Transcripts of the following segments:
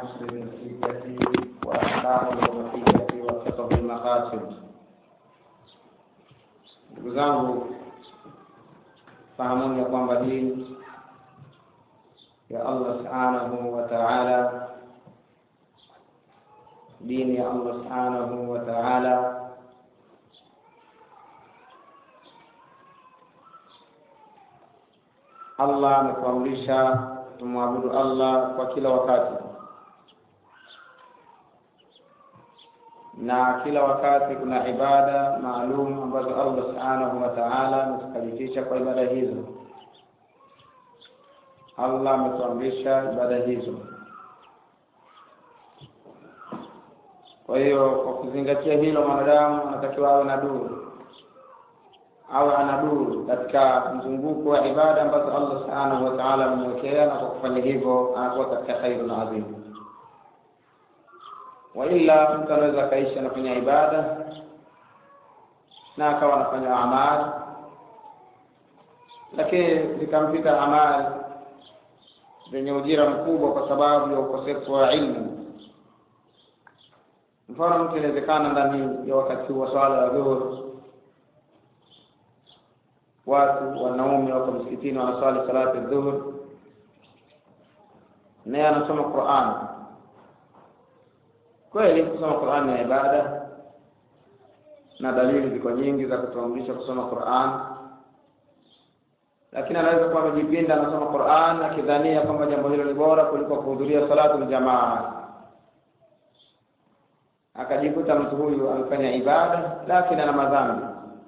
نشر النتيجة وأحكام الوصية وفقه المقاصد ndugu zangu fahamuni ya kwamba hii ya Allah subhanahu wa ta'ala dini ya Allah subhanahu wa ta'ala Allah ametuamrisha tumwabudu Allah kwa kila wakati na kila wakati kuna ibada maalum ambazo Allah subhanahu wa ta'ala ametukalifisha kwa ibada hizo. Allah ametuamrisha ibada hizo. Kwa hiyo kwa kuzingatia hilo, mwanadamu anatakiwa awe na duru, awe ana duru katika mzunguko wa ibada ambazo Allah subhanahu wa ta'ala amemwekea, na kwa kufanya hivyo anakuwa katika khairun adhim wa ila mtu anaweza akaishi anafanya ibada na akawa anafanya amali, lakini zikampita amali zenye ujira mkubwa kwa sababu ya ukosefu wa ilmu. Mfano, mtu inawezekana ndani ya wakati wa swala ya dhuhur, watu wanaume wako msikitini wanaswali salati dhuhur, naye anasoma Qur'an kweli kusoma Qur'an ni ibada na dalili ziko nyingi za kutuamrisha kusoma Qur'an, lakini anaweza kuwa amejipinda anasoma Qur'an akidhania kwamba jambo hilo ni bora kuliko kuhudhuria salatu jamaa, akajikuta mtu huyu amefanya ibada lakini ana madhambi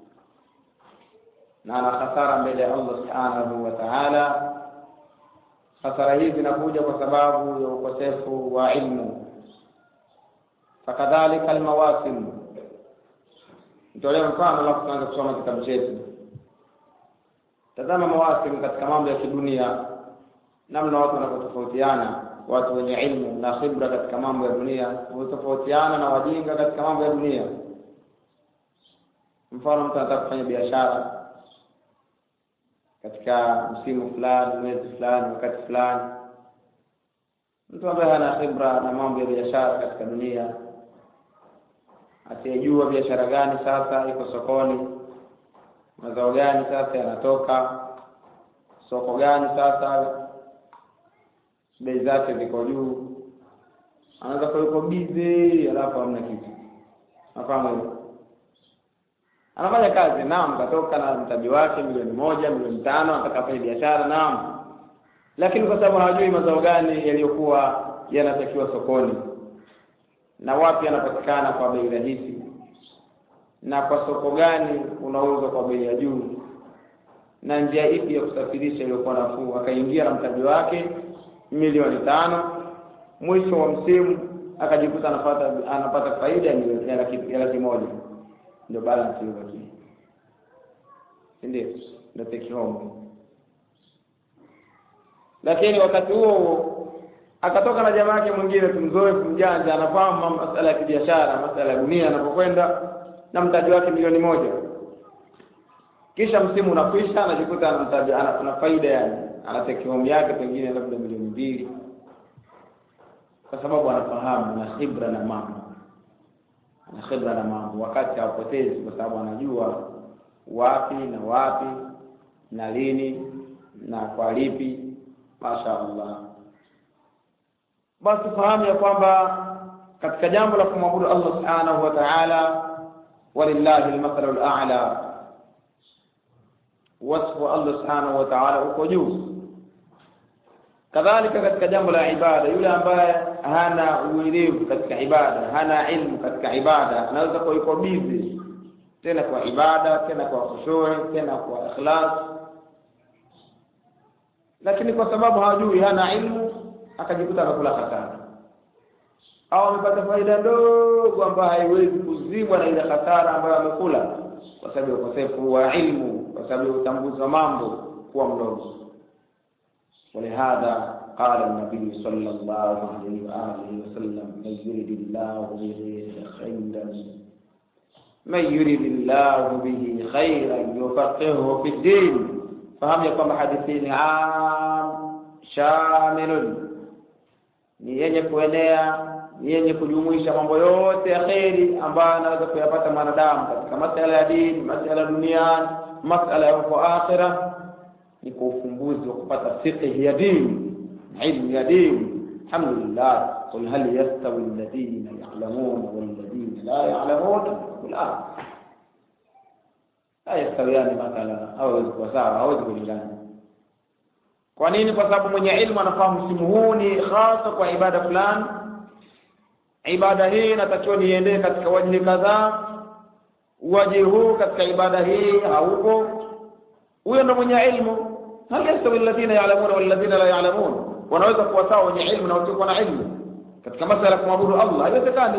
na ana hasara mbele ya Allah subhanahu wa ta'ala. Hasara hizi zinakuja kwa sababu ya ukosefu wa ilmu fakadhalika almawasim. Nitolee mfano alafu tuanze kusoma kitabu chetu. Tazama mawasim katika mambo ya kidunia, namna watu wanavyotofautiana. Watu wenye ilmu na khibra katika mambo ya dunia hutofautiana na wajinga katika mambo ya dunia. Mfano, mtu anataka kufanya biashara katika msimu fulani, mwezi fulani, wakati fulani. Mtu ambaye hana khibra na mambo ya biashara katika dunia asiyejua biashara gani sasa iko sokoni, mazao gani sasa yanatoka, soko gani sasa bei zake ziko juu, anaweza kuwa yuko bize, alafu hamna kitu. Nafahamu hivyo, anafanya kazi, naam, katoka na mtaji wake milioni moja, milioni tano, anataka afanye biashara, naam, lakini kwa sababu hawajui mazao gani yaliyokuwa yanatakiwa sokoni na wapi yanapatikana kwa bei rahisi na kwa soko gani unauzwa kwa bei ya juu na njia ipi ya kusafirisha iliyokuwa nafuu, akaingia na mtaji wake milioni tano, mwisho wa msimu akajikuta anapata anapata faida ya laki ya laki moja, ndio balance iliyobakia, si ndio? Ndio take home. Lakini wakati huo akatoka na jamaa yake mwingine tumzoefu mjanja, anafahamu masala ya kibiashara, masala ya dunia anapokwenda na mtaji wake milioni moja, kisha msimu unakwisha, anajikuta ana mtaji ana faida, yani ana take home yake pengine labda milioni mbili, kwa sababu anafahamu na khibra na mambo, ana khibra na mambo, wakati hawapotezi, kwa sababu anajua wapi na wapi na lini na kwa lipi. Masha Allah. Basi fahamu ya kwamba katika jambo la kumwabudu Allah subhanahu wa ta'ala, walillahi almathalu al'ala, wasfu wa Allah subhanahu wa ta'ala uko juu. Kadhalika katika jambo la ibada, yule ambaye hana uelevu katika ibada, hana ilmu katika ibada, anaweza kuwa yuko busy tena kwa ibada, tena kwa khushui, tena kwa ikhlas, lakini kwa sababu hajui, hana ilmu akajikuta anakula hasara au amepata faida ndogo ambayo haiwezi kuzibwa na ile hasara ambayo amekula kwa sababu ya ukosefu wa ilmu, kwa sababu ya utambuzi wa mambo kuwa mdogo. Walihadha qala nabii sallallahu alaihi wa alihi wasallam, man yuridillahu bihi khairan man yuridillahu bihi khairan yufaqihuhu fi din. Fahamu ya kwamba hadithi ni am shamilun ni ni yenye kuenea ni yenye kujumuisha mambo yote ya kheri ambayo anaweza kuyapata mwanadamu katika masala ya dini masala ya duniani masala ya huko akhira ni kwa ufumbuzi wa kupata fiqh ya dini ilmu ya dini alhamdulillah qul hal yastawi alladhina ya'lamuna walladhina la ya'lamun la la yastawiyani mathalan hawezi kuwa sawa hawezi kulingana kwa nini kwa sababu mwenye ilmu anafahamu msimu huu ni hasa kwa ibada fulani ibada hii inatakiwa niendee katika wajihi kadhaa wajihi huu katika ibada hii haupo huyo ndo mwenye ilmu hal yastawi alladhina ya'lamuna walladhina la ya'lamun wanaweza kuwa sawa wenye ilmu na wasiokuwa na ilmu katika masala ya kumwabudu Allah haiwezekani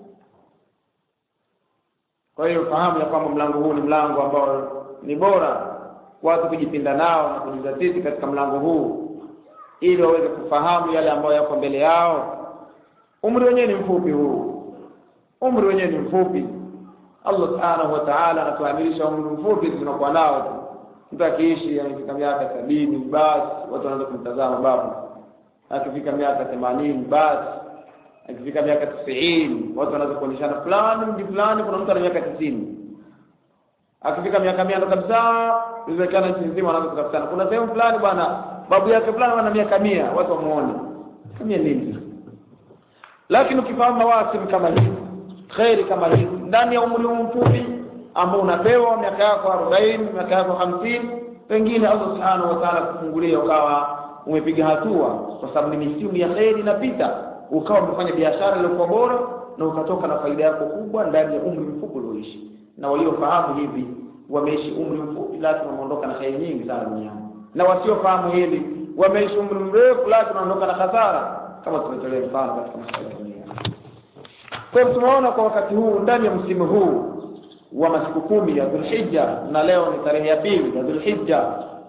kwa hiyo fahamu ya kwamba mlango huu ni mlango ambao ni bora watu kujipinda nao na kujizatiti katika mlango huu ili waweze kufahamu yale ambayo yako mbele yao umri wenyewe ni mfupi huu umri wenyewe ni mfupi Allah subhanahu wa ta'ala anatuamilisha umri mfupi tunakuwa nao tu mtu akiishi amefika miaka sabini basi watu wanaanza kumtazama babu akifika miaka themanini basi akifika miaka tisini watu wanaanza kuonyeshana fulani mji fulani kuna mtu ana miaka tisini akifika miaka mia ndo kabisa iwezekana nchi nzima wanaanza kutafutana kuna sehemu fulani bwana babu yake fulani ana miaka mia watu wamuone kamia nini lakini ukifahamu mawasimu kama hivi kheri kama hivi ndani ya umri huu mfupi ambao unapewa miaka yako arobaini miaka yako hamsini pengine Allah subhanahu wa ta'ala kufungulia ukawa umepiga hatua kwa sababu ni misimu ya kheri inapita ukawa umefanya biashara iliyokuwa bora na ukatoka na faida yako kubwa ndani ya umri mfupi ulioishi na waliofahamu hivi wameishi umri mfupi lakini wameondoka na kheri nyingi sana duniani na wasiofahamu hili wameishi umri mrefu lakini wanaondoka na hasara kama tumetolea mfano katika maisha ya dunia kwa hiyo tumeona kwa wakati huu ndani ya msimu huu wa masiku kumi ya Dhulhijja na leo ni tarehe ya pili ya Dhulhijja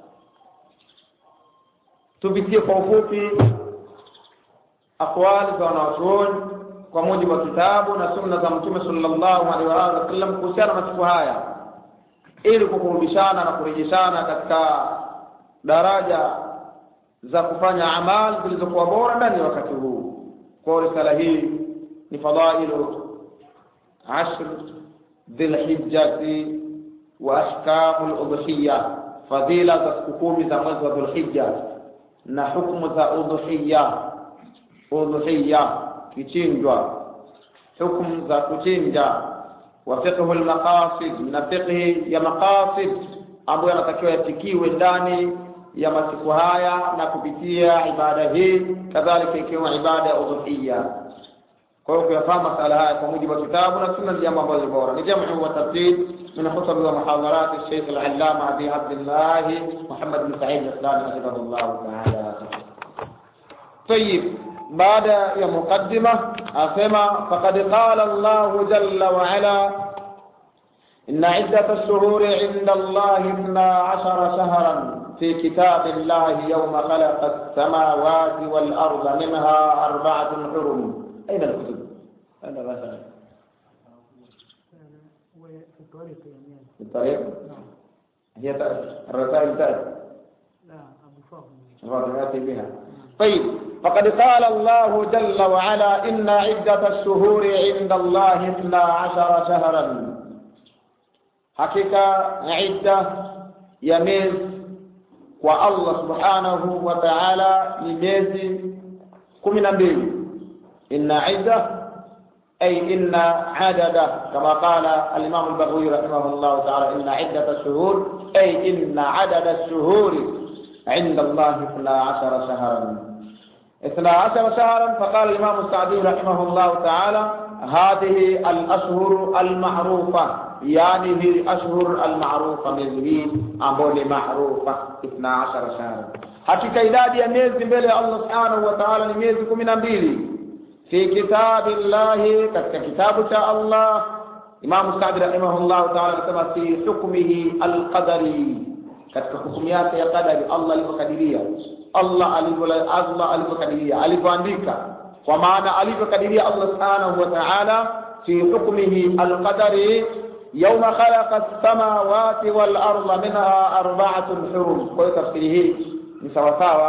tupitie kwa ufupi akwali za wanawachuoni kwa mujibu wa kitabu na sunna za Mtume sallallahu alaihi wa alihi wasallam kuhusiana na masiku haya ili kukurudishana na kurejeshana katika daraja za kufanya amali zilizokuwa bora ndani ya wakati huu kwa risala hii ni fadailu ashr dhilhijjati wa ahkamu ludhiya fadhila za siku kumi za mwezi wa dhulhijja na hukumu za udhiya udhiya kichinjwa hukumu za kuchinja wa fiqhu lmaqasid na fiqhi ya maqasid ambayo yanatakiwa yafikiwe ndani ya masiku haya na kupitia ibada hii kadhalika ikiwemo ibada ya udhuhiya kwa hiyo kuyafahamu masala haya kwa mujibu wa kitabu na sunna ni jambo ambalo ni bora ni jamu wa tartib min khutab wa muhadarat الشيخ العلامة أبي عبد الله محمد بن سعيد الإسلامي حفظه الله تعالى طيب بعد يا مقدمة أسمع فقد قال الله جل وعلا إن عدة الشهور عند الله اثنا عشر شهرا في كتاب الله يوم خلق السماوات والأرض منها أربعة حرم أين الكتب؟ أين الرسائل؟ وفي الطريق يعني في الطريق؟ نعم هي تأتي الرسائل تأتي لا أبو فاضل الفاضل يأتي بها طيب فقد قال الله جل وعلا إن عدة الشهور عند الله اثنا عشر شهرا حقيقة عدة يميز والله سبحانه وتعالى لميز كمنا mbili إن عدة أي إن عدد كما قال الإمام البغوي رحمه الله تعالى إن عدة الشهور أي إن عدد الشهور عند الله اثنا عشر شهرا اثنا عشر شهرا فقال الإمام السعدي رحمه الله تعالى هذه الأشهر المعروفة يعني هي الأشهر المعروفة من مين أمبولي معروفة اثنا عشر شهرا hakika idadi ya miezi mbele ya Allah subhanahu wa ta'ala ni miezi kumi na mbili fi kitabillahi katika kitabu cha Allah Imam Sa'di rahimahullah ta'ala anasema fi hukmihi alqadari katika hukumu yake ya qadari Allah alivyokadiria Allah alivyo Allah alivyokadiria alivyoandika kwa maana alivyokadiria Allah subhanahu wa ta'ala fi hukmihi alqadari يوم خلق السماوات والأرض منها أربعة حرم kwa hiyo tafsiri hii ni sawasawa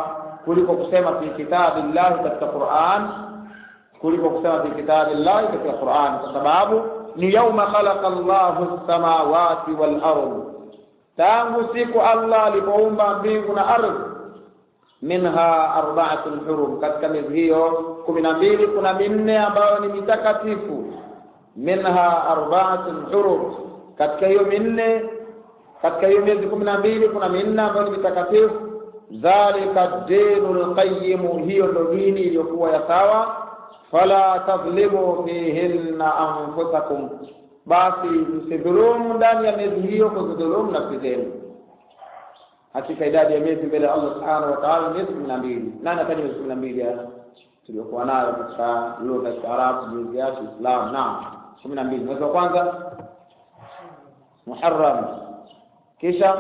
kuliko kusema fi kitabillahi katika Qur'an kuliko kusema fi kitabillahi katika Qur'an kwa sababu ni yauma khalaqa Allahu samawati wal ardh tangu siku Allah alipoumba mbingu na ardhi minha arba'atun hurum katika miezi hiyo kumi na mbili kuna minne ambayo ni mitakatifu minha arba'atun hurum katika hiyo minne katika hiyo miezi kumi na mbili kuna minne ambayo ni mitakatifu dhalika dinul qayyim hiyo ndo dini iliyokuwa ya sawa fala tadhlimu fihinna anfusakum basi msidhulumu ndani ya miezi hiyo kuzidhulumu nafsi zenu hakika idadi ya miezi mbele ya Allah subhanahu wa ta'ala miezi kumi na mbili nani ataja miezi kumi na mbili tuliokuwa nayo katika lugha ya Kiarabu miezi ya Islam naam kumi na mbili mwezi wa kwanza Muharram kisha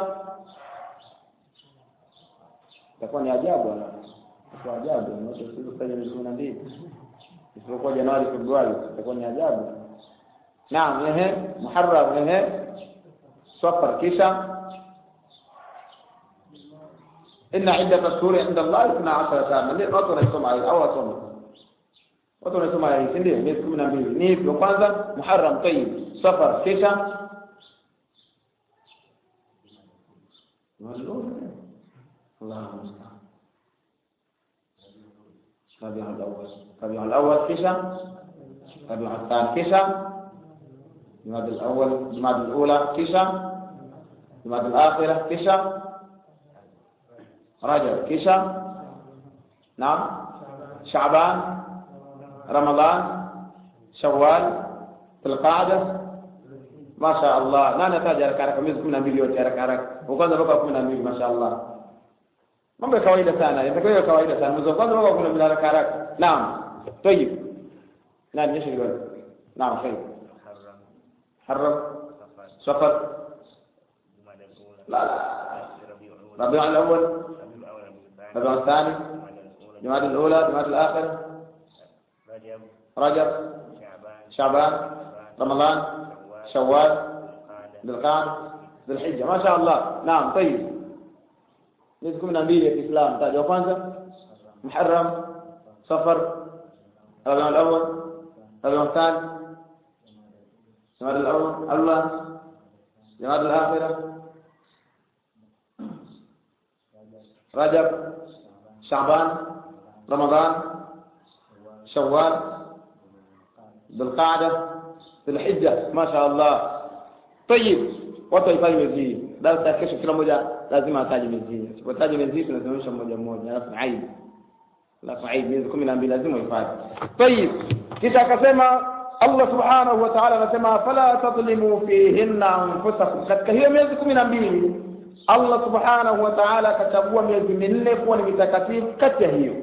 itakuwa ni ajabu kwa ajabu watu sio miezi kumi na mbili isipokuwa Januari Februari itakuwa ni ajabu naam ehe Muharram ehe Safar kisha إن عدة الشهور عند الله اثنا عشر شهرا ndio watu wanasoma hayo au wasome watu wanasoma hayo si ndio miezi kumi na mbili ni hivyo kwanza Muharram tayyib Safar kisha الله المستعان ربيع الأول ربيع الأول كشا ربيع الثاني كشا جماد الأول جماد الأولى كشا جماد الآخرة كشا رجب كشا نعم شعبان رمضان شوال في القعدة ما شاء الله لا نحتاج haraka haraka miezi kumi na mbili yote haraka haraka kwanza mpaka kumi na mbili masha Allah mambo ya kawaida sana yatakuwa kawaida sana mwezi wa kwanza mpaka kumi na mbili haraka haraka naam طيب نعم ايش الجواب نعم خير حرم سفر لا لا ربيع الأول ربيع الثاني جماد الأولى جماد الآخر رجب شعبان رمضان شوال ذي القعدة ذي الحجة ما شاء الله نعم طيب miezi kumi na mbili ya Kiislamu taja wa kwanza Muharram Safar Rabiul Awwal Rabiul Thani Jamadul Awwal Allah Jamadul Akhirah Rajab Shaaban Ramadhan Shawwal Dhulqa'dah Dhulhijja ma sha Allah طيب watu wahifadhi miezi hii darasa ya kesho kila mmoja lazima ataje miezi hii usipotaja miezi hii tunasimamisha mmoja mmoja alafu aid alafu aid miezi kumi na mbili lazima uhifadhi tayib kisha akasema Allah subhanahu wa ta'ala anasema fala tadlimu fihinna anfusakum katika hiyo miezi kumi na mbili Allah subhanahu wa ta'ala akachagua miezi minne kuwa ni mitakatifu kati ya hiyo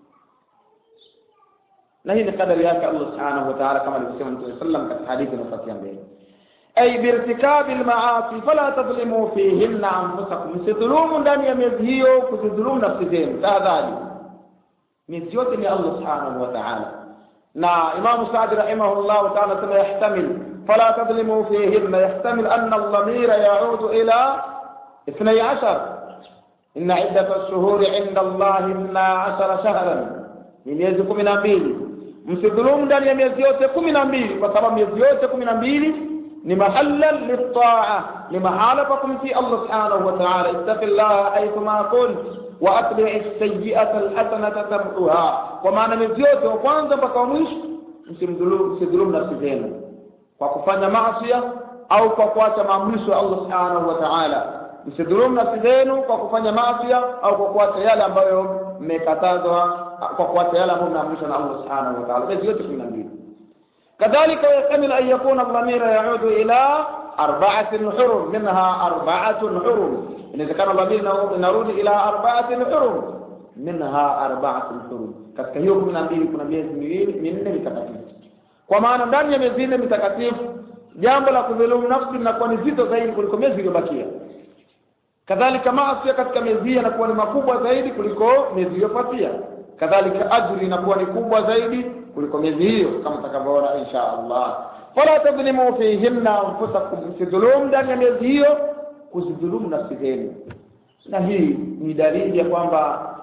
na hii ni kadari yake Allah subhanahu wa ta'ala kama alivyosema Mtume sallam katika hadithi inayofuatia mbele ay birtikabi almaasi fala tadhlimu fihinna anfusakum msidhulumu ndani ya miezi hiyo kuzidhulumu nafsi zenu tahadhari miezi yote ni Allah subhanahu wa ta'ala na Imam Saadi rahimahullah ta'ala sema yahtamil fala tadhlimu fihinna yahtamil anna al-dhamira ya'udu ila 12 inna iddat ash-shuhuri 'inda Allah 12 shahran ni miezi 12 msidhulumu ndani ya miezi yote 12 kwa sababu miezi yote 12 ni mahalla litaa ni mahala pa kumtii Allah subhanahu wa ta'ala ittaqillaha haythuma kunt wa atbi' as-sayyi'ata al-hasanata tamhuha kwa maana miezi yote wa kwanza mpaka mwisho msimdhulumu msidhulumu nafsi zenu kwa kufanya maasi au kwa kuacha maamrisho ya Allah subhanahu wa ta'ala msidhulumu nafsi zenu kwa kufanya maasi au kwa kuacha yale ambayo mmekatazwa kwa kuacha yale ambayo mnaamrishwa na Allah subhanahu wa ta'ala miezi yote 12 كذلك يحتمل أن يكون الضمير يعود إلى أربعة حرم منها أربعة حرم إذا كان الضمير يعود إلى أربعة حرم منها أربعة حرم katika hiyo kumi na mbili kuna miezi miwili minne mitakatifu kwa maana ndani ya miezi nne mitakatifu jambo la kudhulumu nafsi linakuwa ni zito zaidi kuliko miezi iliyobakia kadhalika maasi katika miezi hii yanakuwa ni makubwa zaidi kuliko miezi iliyofuatia kadhalika ajri inakuwa ni kubwa zaidi kuliko miezi hiyo kama tutakavyoona insha Allah fala tadhlimu fihinna anfusakum msidhulumu ndani ya miezi hiyo kuzidhulumu nafsi zenu na hii ni dalili ya kwamba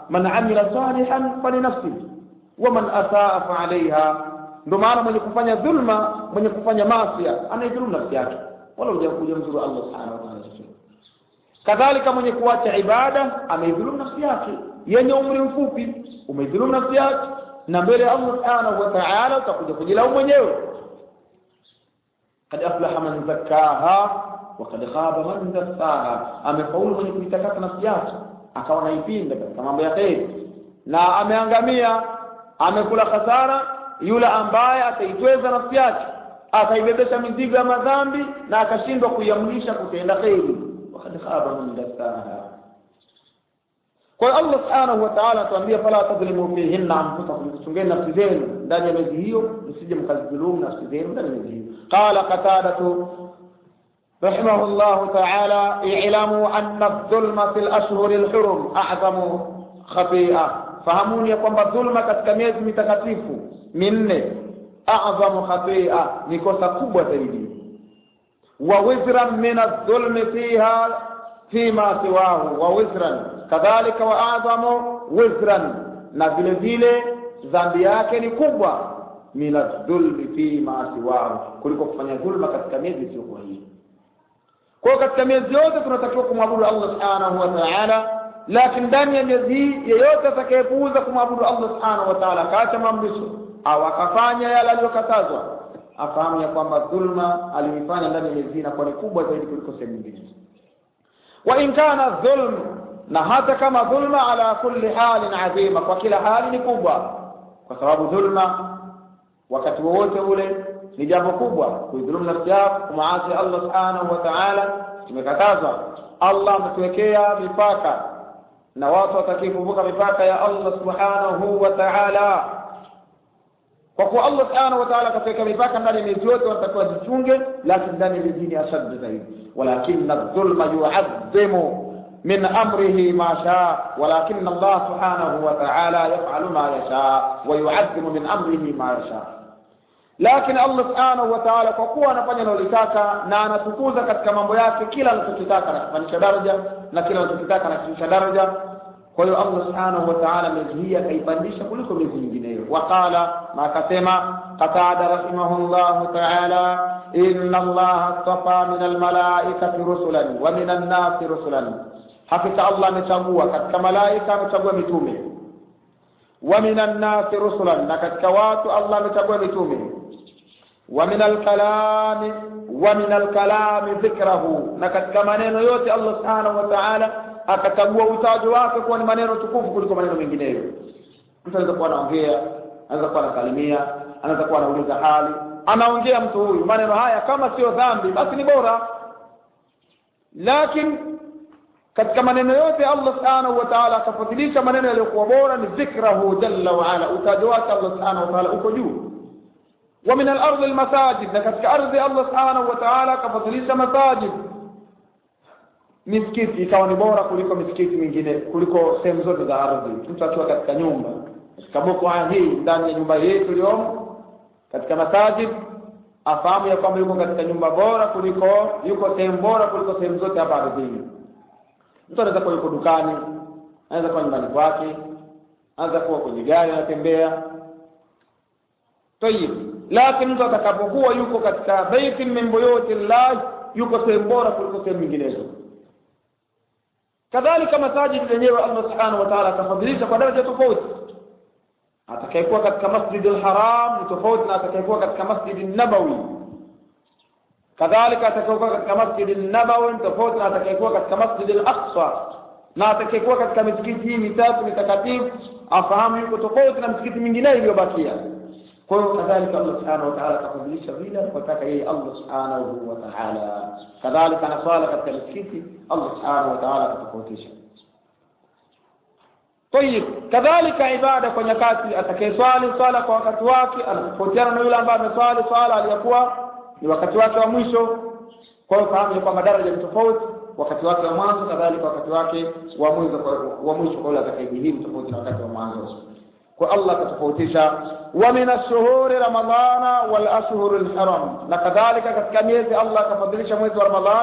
man amila salihan falinafsihi waman asaa faalaiha ndio maana mwenye kufanya dhulma mwenye kufanya masia anaidhulumu nafsi yake wala hujakuja mzuru allah subhanahu wa ta'ala kadhalika mwenye kuacha ibada ameidhulumu nafsi yake yenye umri mfupi umeidhulumu nafsi yake na mbele ya allah subhanahu wa ta'ala utakuja kujilaumu mwenyewe kad aflaha man zakkaha wa kad khaba man dassaha amefaulu mwenye kuitakasa nafsi yake akawa naipinda katika mambo ya kheri na ameangamia amekula hasara yule ambaye ataitweza nafsi yake akaibebesha mizigo ya madhambi na akashindwa kuiamrisha kutenda kheri wakad khaba man dassaha kwa hiyo Allah subhanahu wa ta'ala atuambia fala tadhlimu fihinna anfusakum chungeni nafsi zenu ndani ya miezi hiyo msije mkazidhulumu nafsi zenu ndani ya miezi hiyo qala qatadatu رحمه الله تعالى اعلموا أن الظلم في الأشهر الحرم أعظم خطيئة fahamuni ya kwamba dhulma katika miezi mitakatifu minne a'zamu khati'a ni kosa kubwa zaidi wa wizran min adh-dhulmi fiha fima siwahu wa wizran kadhalika wa a'zamu wizran na vile vile dhambi yake ni kubwa min adh-dhulmi fima siwahu kuliko kufanya dhulma katika miezi isiyokuwa hii kwa hiyo katika miezi yote tunatakiwa kumwabudu Allah subhanahu wa ta'ala lakini ndani ya miezi hii yeyote atakayepuuza kumwabudu Allah subhanahu wa ta'ala akaacha maamrisho au akafanya yale aliyokatazwa afahamu ya kwamba dhulma aliyoifanya ndani ya miezi hii inakuwa ni kubwa zaidi kuliko sehemu nyingine wa in kana dhulm na hata kama dhulma ala kulli halin adhima kwa kila hali ni kubwa kwa sababu dhulma wakati wowote ule ni jambo kubwa kuidhulumu nafsi yako kumaasi Allah subhanahu wa ta'ala tumekatazwa Allah ametuwekea mipaka na watu watakii kuvuka mipaka ya Allah subhanahu wa ta'ala kwa kuwa Allah subhanahu wa ta'ala akaweka mipaka ndani ya miezi yote wanatakiwa jichunge lakini ndani ya miezi ni ashad zaidi walakin adh-dhulma yu'azzimu min amrihi ma sha walakin Allah subhanahu wa ta'ala yaf'alu ma yasha wa yu'azzimu min amrihi ma yasha lakini Allah subhanahu wa ta'ala kwa kuwa anafanya analotaka na anatukuza katika mambo yake kila anachokitaka anakifanyisha daraja na kila anachokitaka anakifanyisha daraja kwa hiyo Allah subhanahu wa ta'ala miezi hii akaipandisha kuliko miezi mingineyo waqala na akasema qatada rahimahullah ta'ala inna Allah astafa min almalaikati rusulan wa min an-nasi rusulan hakika Allah amechagua katika malaika amechagua mitume wa min an-nasi rusulan na katika watu Allah amechagua mitume wa min al-kalami wa min al-kalami dhikrahu na katika maneno yote Allah subhanahu wa ta'ala akachagua utajo wake kuwa ni maneno tukufu kuliko maneno mengineyo mtu anaweza kuwa anaongea anaweza kuwa anasalimia anaweza kuwa anauliza hali anaongea mtu huyu maneno haya kama sio dhambi basi ni bora lakini katika maneno yote Allah subhanahu wa ta'ala akafadhilisha maneno yaliyokuwa bora ni dhikrahu jalla wa ala utajo wake Allah subhanahu wa ta'ala uko juu wa min al-ardh al-masajid na katika ardhi Allah subhanahu wa ta'ala akafadhilisha masajid misikiti ikawa ni bora kuliko misikiti mingine kuliko sehemu zote za ardhi mtu akiwa katika nyumba katika boko hii ndani ya nyumba yetu iliyomo katika masajid afahamu ya kwamba yuko katika nyumba bora kuliko yuko sehemu bora kuliko sehemu zote hapa ardhini mtu anaweza kuwa yuko dukani anaweza kuwa nyumbani kwake anaweza kuwa kwenye gari anatembea tayib lakini mtu atakapokuwa yuko katika baitin min buyuti llah yuko sehemu bora kuliko sehemu nyinginezo kadhalika masajid yenyewe Allah subhanahu wa ta'ala akafadhilisha kwa daraja tofauti atakayekuwa katika masjid al-haram ni tofauti na atakayekuwa katika masjid an-nabawi kadhalika atakayekuwa katika masjid an-nabawi ni tofauti na atakayekuwa katika masjid al-aqsa na atakayekuwa katika misikiti hii mitatu mitakatifu afahamu yuko tofauti na misikiti mingine iliyobakia kwa hiyo kadhalika Allah subhanahu wa ta'ala akafadhilisha vile anapotaka yeye Allah subhanahu wa ta'ala kadhalika na swala katika misikiti Allah subhanahu wa ta'ala akatofautisha طيب kadhalika ibada kwa nyakati atakayeswali swala kwa wakati wake anatofautiana na yule ambaye ameswali swala aliyokuwa ni wakati wake wa mwisho kwa hiyo fahamu kwamba daraja ni tofauti wakati wake wa mwanzo kadhalika wakati wake wa mwisho wa mwisho kwa yule atakayejihili tofauti na wakati wa mwanzo kwa Allah akatofautisha wa min ash-shuhuri ramadhana wal ashhurul haram na kadhalika katika miezi Allah akafadhilisha mwezi wa Ramadhan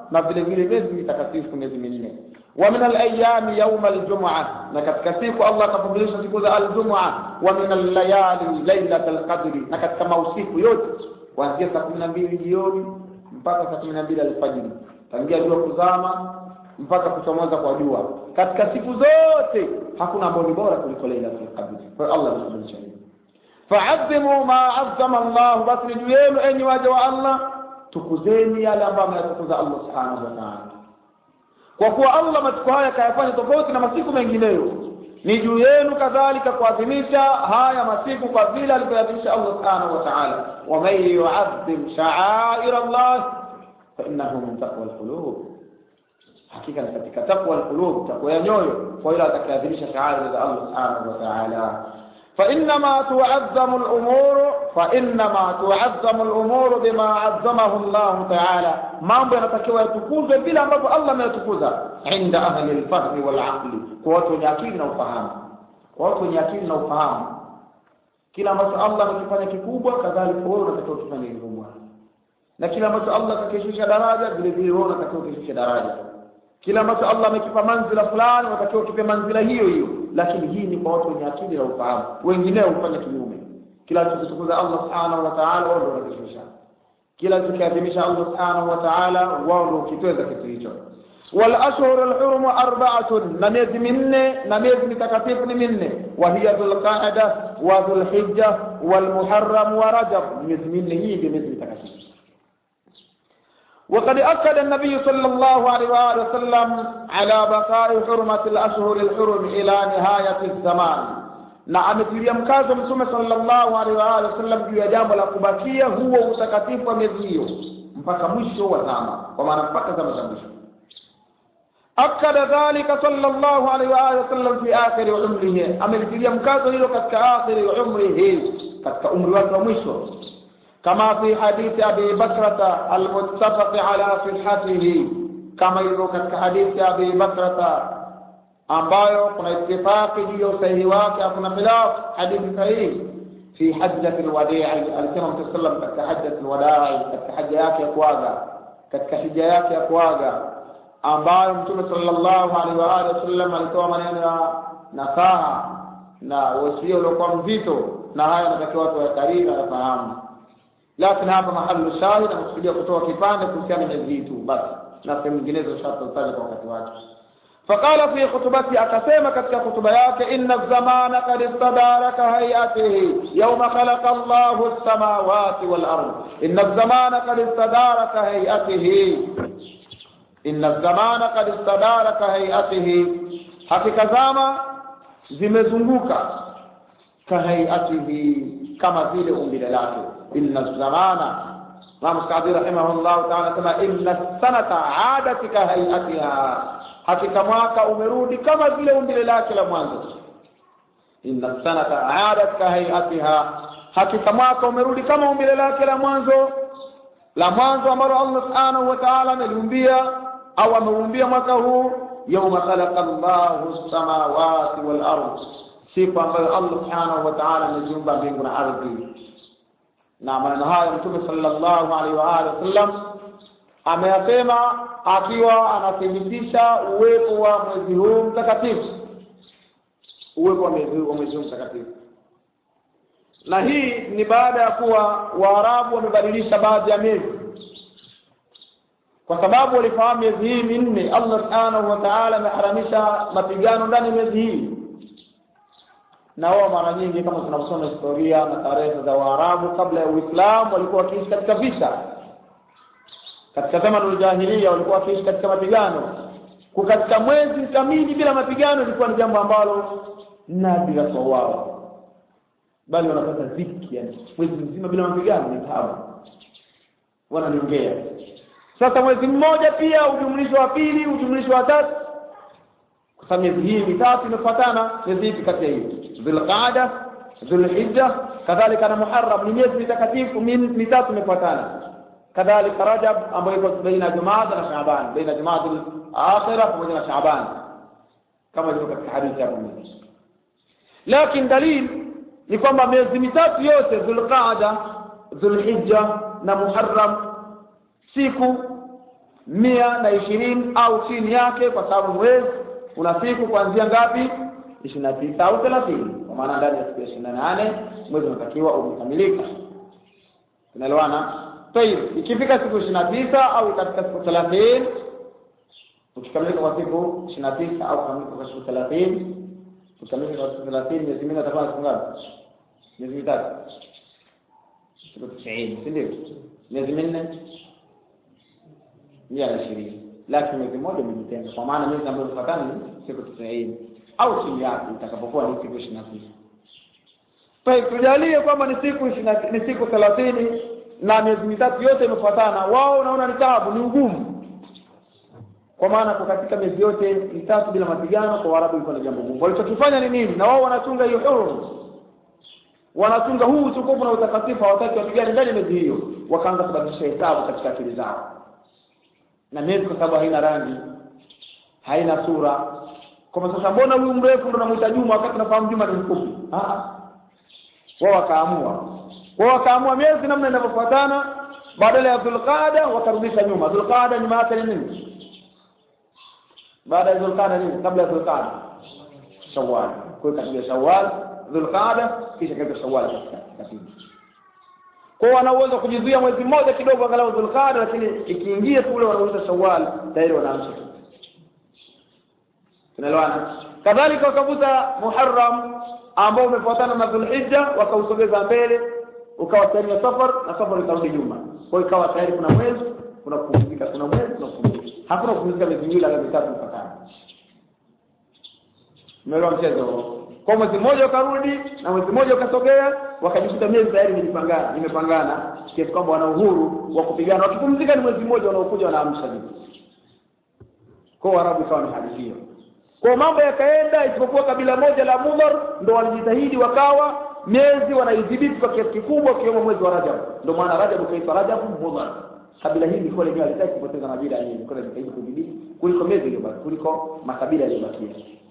na vile vile miezi mitakatifu miezi minne wa min alayami yauma aljum'a na katika siku Allah akafundisha siku za aljum'a wa min allayali lailat alqadri na katika mausiku yote kuanzia saa kumi na mbili jioni mpaka saa kumi na mbili alfajiri tangia jua kuzama mpaka kuchomoza kwa jua katika siku zote hakuna ambao ni bora kuliko lailatul qadr kwa hiyo Allah anafundisha hivyo fa'azzimu ma 'azzama Allah basi ni juu yenu enyi waja wa Allah tukuzeni yale ambayo ameyatukuza Allah subhanahu wa ta'ala kwa kuwa Allah masiku haya kayafanya tofauti na masiku mengineyo ni juu yenu kadhalika kuadhimisha haya masiku kwa vile alivyoadhimisha Allah subhanahu wa ta'ala wa man yu'azzim sha'air Allah fa innahu min taqwa al-qulub hakika ni katika taqwa al-qulub taqwa ya nyoyo kwa ile atakayeadhimisha sha'air za Allah subhanahu wa ta'ala فإنما تعظم الأمور فإنما تعظم الأمور بما عظمه الله تعالى mambo yanatakiwa yatukuzwe vile ambavyo Allah ameyatukuza inda ahli alfahmi walaqli kwa watu wenye akili na ufahamu kwa watu wenye akili na ufahamu kila ambacho Allah amekifanya kikubwa kadhalika wewe unatakiwa kufanya kikubwa na kila ambacho Allah kakishusha daraja vile vile wewe unatakiwa kishusha daraja kila ambacho Allah amekipa manzila fulani unatakiwa ukipe manzila hiyo hiyo lakini hii ni kwa watu wenye akili na ufahamu wengineo hufanya kinyume kila alichotukuza Allah subhanahu wa ta'ala wao ndio wanakishusha kila alichokiadhimisha Allah subhanahu wa ta'ala wao ndio kitweza kitu hicho wal ashhur al hurum arba'atun na miezi minne na miezi mitakatifu ni minne wa hiya dhul qa'da wa dhul hijja wal muharram wa rajab miezi minne hii ndio miezi mitakatifu وقد أكد النبي صلى الله عليه وآله وسلم على بقاء حرمة الأشهر الحرم إلى نهاية الزمان na ametilia mkazo mtume sallallahu alaihi wa alihi wasallam juu ya jambo la kubakia huo utakatifu wa miezi hiyo mpaka mwisho wa zama kwa maana mpaka zama za mwisho akada dhalika sallallahu alaihi wa alihi wasallam fi akhiri umrihi amelitilia mkazo hilo katika akhiri umrihi katika umri wake wa mwisho كما في حديث أبي بكرة المتفق على صحته كما يقول حديث أبي بكرة ambayo kuna itifaki juu ya usahihi wake hakuna khilaf hadithi sahihi fi hajjati alwadii alisema mtume sallam katika hajjati alwadii katika haja yake ya kuaga katika hija yake ya kuaga ambayo mtume sallallahu alaihi wa alihi wasallam alitoa maneno ya nasaha na wasia uliokuwa mzito na haya natakiwa watu wayakariri na yafahamu lakini hapa mahali shahid amekusudia kutoa kipande kuhusiana na hizi tu basi na sehemu nyinginezo shatataja kwa wakati wake فقال في خطبته أكسيما كتك خطبياك إن الزمان قد استدارك هيئته يوم خلق الله السماوات والأرض إن الزمان قد استدارك هيئته إن الزمان قد استدارك هيئته حقيقة زama zimezunguka kahaiatihi kama vile umbile lake inna zamana Imam Sa'di rahimahullah ta'ala sema inna sanata adat ka hayatiha hakika mwaka umerudi kama vile umbile lake la mwanzo inna sanata adat ka hayatiha hakika mwaka umerudi kama umbile lake la mwanzo la mwanzo ambalo Allah subhanahu wa ta'ala ameliumbia au ameumbia mwaka huu yawma khalaqa Allahu as-samawati wal ardh siku ambayo Allah subhanahu wa ta'ala ameziumba mbingu na ardhi na maneno hayo mtume sallallahu alaihi wa alihi wasallam ameyasema akiwa anathibitisha uwepo wa mwezi huu mtakatifu uwepo wa mwezi huu mwezi huu mtakatifu na hii ni baada ya kuwa waarabu wamebadilisha baadhi ya miezi kwa sababu walifahamu miezi hii minne allah subhanahu wa taala ameharamisha mapigano ndani ya miezi hii na wao mara nyingi kama tunavyosoma historia na tarehe za Waarabu kabla ya Uislamu walikuwa wakiishi katika vita. Katika zama za jahiliya walikuwa wakiishi katika mapigano. Kwa katika mwezi kamili bila mapigano ilikuwa ni jambo ambalo nadira kwa wao, bali wanapata dhiki, yani mwezi mzima bila mapigano ni taabu, wananiongea. Sasa mwezi mmoja pia ujumlisho wa pili, ujumlisho wa tatu kwa sababu miezi hii mitatu imefuatana miezi ipi kati ya hii dhulqaada dhulhijja kadhalika na muharram ni miezi mitakatifu mitatu imefuatana kadhalika rajab ambayo iko baina jumada na shaaban baina jumada akhira pamoja na shaaban kama ilivyo katika hadithi hapo mbele lakini dalili ni kwamba miezi mitatu yote dhulqaada dhulhijja na muharram siku mia na ishirini au chini yake kwa sababu mwezi una siku kuanzia ngapi ishirini na tisa au thelathini kwa maana ndani ya siku ya ishirini na nane mwezi unatakiwa umekamilika tunaelewana tayib ikifika siku ishirini na tisa au katika siku thelathini ukikamilika kwa siku ishirini na tisa au kukamilika kwa siku thelathini ukikamilika kwa siku thelathini miezi minne atakuwa na siku ngapi miezi mitatu siku tisini si ndio miezi minne mia na ishirini lakini mwezi mmoja umejitenga kwa maana miezi ambayo imefuatana ni siku tisini au chini yake itakapokuwa ni siku ishirini na tisa Tayeb, tujalie kwamba ni siku ishirini ni siku thelathini na miezi mitatu yote imefuatana, wao unaona ni taabu, ni ugumu, kwa maana kwa katika miezi yote mitatu bila mapigano, kwa Waarabu ilikuwa ni jambo gumu. Walichokifanya ni nini? Na wao wanachunga hiyo hurum, wanachunga huu utukufu na utakatifu, hawataki wapigane ndani ya miezi hiyo. Wakaanza kubadilisha hesabu katika akili zao, na miezi kwa sababu haina rangi, haina sura, kwamba sasa mbona huyu mrefu ndo namuita Juma wakati nafahamu Juma ni mfupi? Ah, wao wakaamua wao wakaamua miezi namna inavyofuatana badala ya dhulqada wakarudisha nyuma dhulqada nyuma yake ni nini baada ya dhulqada nini kabla ya dhulqada shawwal kwa hiyo katika shawwal dhulqada kisha katika shawwal katika kwa wana uwezo kujizuia mwezi mmoja kidogo angalau dhulqada lakini ikiingia kule wanauza shawwal tayari wanaamsha tunaelewana kadhalika wakavuta muharram ambao umefuatana na dhulhijja wakausogeza mbele ukawa sehemu ya safar na safar ikarudi nyuma kwa hiyo ikawa tayari kuna mwezi kuna kupumzika kuna mwezi kuna kupumzika hakuna kupumzika miezi miwili ala mitatu mpakana umeelewa mchezo huo kwa mwezi mmoja ukarudi na mwezi mmoja ukasogea wakajikuta miezi tayari imepangana imepangana kiasi kwamba wana uhuru wa kupigana wakipumzika ni mwezi mmoja wanaokuja wanaamsha vitu kwa Waarabu ikawa ni hali hiyo kwa mambo yakaenda isipokuwa kabila moja la Mudhar ndo walijitahidi wakawa miezi wanaidhibiti kwa kiasi kikubwa ikiwemo mwezi wa Rajab ndio maana Rajab ukaitwa Rajab Mudhar kabila hili lilikuwa lenyewe halitaki kupoteza majira yenyewe lilikuwa linajitahidi kudhibiti kuliko miezi iliyobaki kuliko makabila yaliyobakia